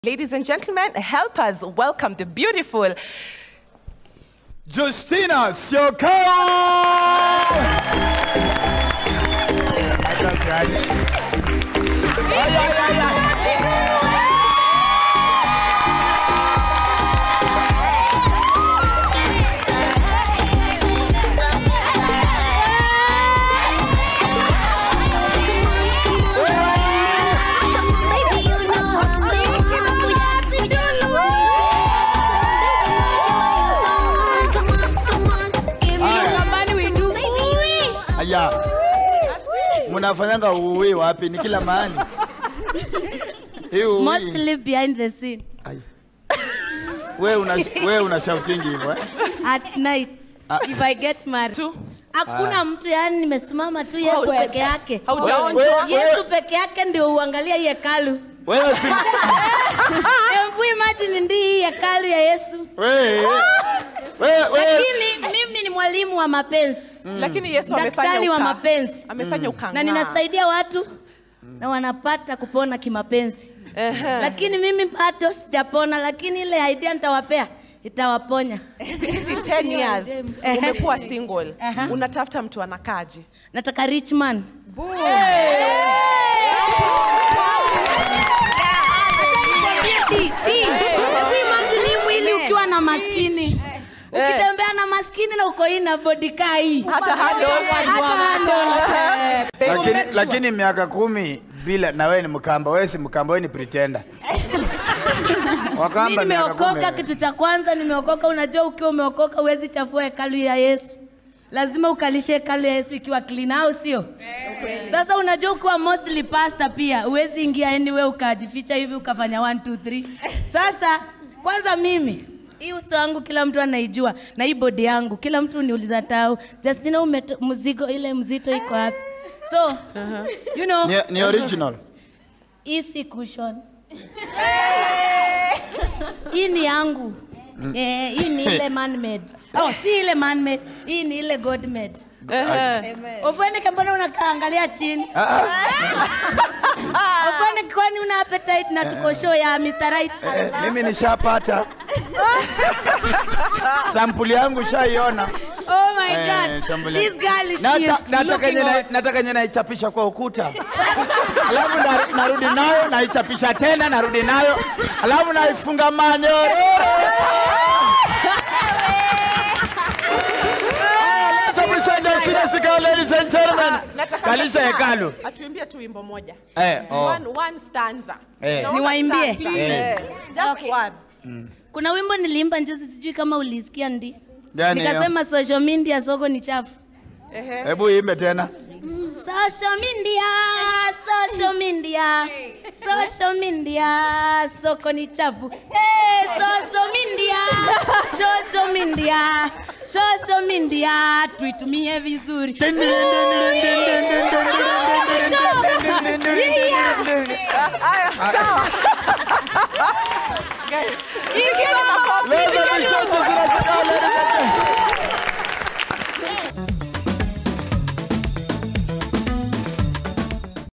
Ladies and gentlemen, help us welcome the beautiful Justina Siokao! Ay, ay, ay, ay. Aya, mnafanyanga uwi wapi? Ni kila mahali. Hii uwi. Mostly behind the scene Aya. Wewe una wewe una shouting hivyo eh? at night Ah. if I get married. tu. Hakuna mtu yani, nimesimama tu Yesu Hauja- peke yake. haujaonjwa. Wewe- wewe- Yesu peke yake ndio uangalia hii hekalu. Wewe si Hebu imagine ndi hii hekalu ya Yesu. wewe wewe wewe Lakini mimi ni mwalimu wa mapenzi Lakini Yesu Daktari amefanya wa uka- mapenzi. Amefanya ukang'aa. na ninasaidia watu na wanapata kupona kimapenzi. Ehe. Lakini mimi bado sijapona, lakini ile idea nitawapea itawaponya. Hizi hizi 10 years Ehe. umekuwa single. Aha. Unatafuta mtu anakaje? Nataka rich man. Hii, hii. Hebu imagine hii mwili ukiwa na maskini ukitembea na maskini na uko hii na body kaa hii Hata handle. Hata handle. Baby, lakini make sure. lakini miaka kumi bila na wewe ni mkamba, wewe si mkamba, wewe ni pretender. Mimi Wakamba miaka nimeokoka, kumi. kitu cha kwanza nimeokoka. Unajua, ukiwa umeokoka huwezi chafua hekalu ya Yesu, lazima ukalishe hekalu ya Yesu ikiwa clean, au sio? Sasa unajua, ukiwa mostly pastor pia huwezi ingia anywhere ukajificha hivi ukafanya 1 2 3. Sasa kwanza mimi hii uso wangu kila mtu anaijua, na hii body yangu kila mtu uniuliza tau, Justina, umeto, mzigo ile mzito iko wapi? So you know, Ni, ni original. hii si cushion. hii ni yangu. Eh, hii ni ile man made. Oh, si ile man made. Hii ni ile God made. Ehe. Ofwene mbona unakaangalia chini? Ah, ah, Ofwene kwani una appetite na tuko show ya Mr. Right? eh, mimi nishapata sampuli yangu shaiona. Oh my Eh, God. shambuli. This girl she Nata- is nataka looking yenye na- hot. nataka yenye naichapisha kwa ukuta alafu na- narudi nayo naichapisha tena narudi nayo alafu naifunga manyororo Ah, let's appreciate Justina Sikao, ladies and gentlemen. Nataka Kalisha Justina hekalu. Atuimbie tu wimbo moja. Eh, oh. One, one stanza. Eh. Naona Niwaimbie? stanza. Eh. Eh. Just one. Kuna wimbo niliimba njuzi sijui kama ulisikia ndi. Gani hiyo? Nikasema social media soko ni chafu. Ehe. Hebu imbe tena. Social media, social media, social media, soko ni chafu. Hey, social media, social media, social media, tuitumie vizuri.